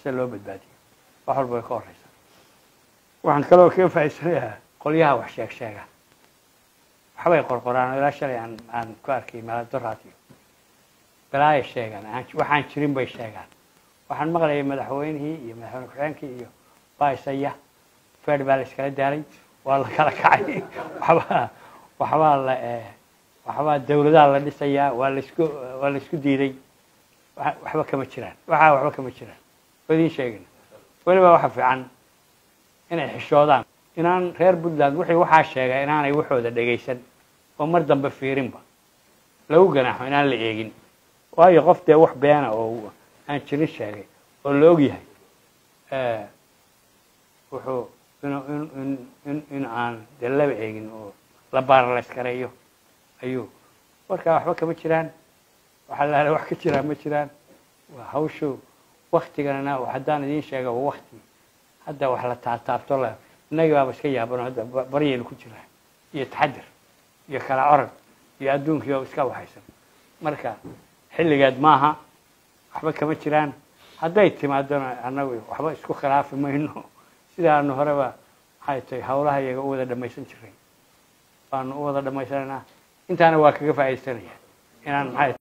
sida loo badbaadiyo wax walba way ka horeysaa waxaan kaloo kaga faa'iidsanayaa qolyaha wax sheeg sheega waxbay qorqoraan oo ilaa shalay aan aan ku arkay meeladoraadiyo balaaya sheegaan aan waxaan jirin bay sheegaan waxaan maqlayay madaxweynihii iyo madaxweyne ku-xigeenkii iyo baisaya feer baa la iskala daalay waa la kala kacay waxbaa waxbaa la waxbaa dawladaha la dhisayaa waa laisku waa la isku diiday waxba kama jiraan waxaa waxba kama jiraan waa idiin sheegin weliba waxa fiican inay xishoodaan inaan reer puntland wixii waxaa sheegay inaanay waxooda dhegaysan oo mar dambe fiirinba lagu ganaaxo inaan la eegin waayo qof dee wax beena oo aan jirin sheegay oo la og yahay wuxuu in in in aan dee laba eegin oo la baarlayskareeyo ayuu markaa waxba kama jiraan waxaa laala wax ka jiraan ma jiraan waa hawshu waktiganana haddaan idiin sheega waa wakti hadda wax la taataabto la innagii baaba iska yaabano hadda baryaynu ku jiraa iyo taxadir iyo kala orod iyo adduunkii oo iska waxaysan marka xilligeed maaha waxba kama jiraan hadday timaadona annagu waxba isku khilaafi mayno sidaanu horeba maxay tahay hawlaha iyaga u wada dhamaysan jiray waanu u wada dhamaysanaynaa intaana waa kaga faa'iidaysanaya inaan maxay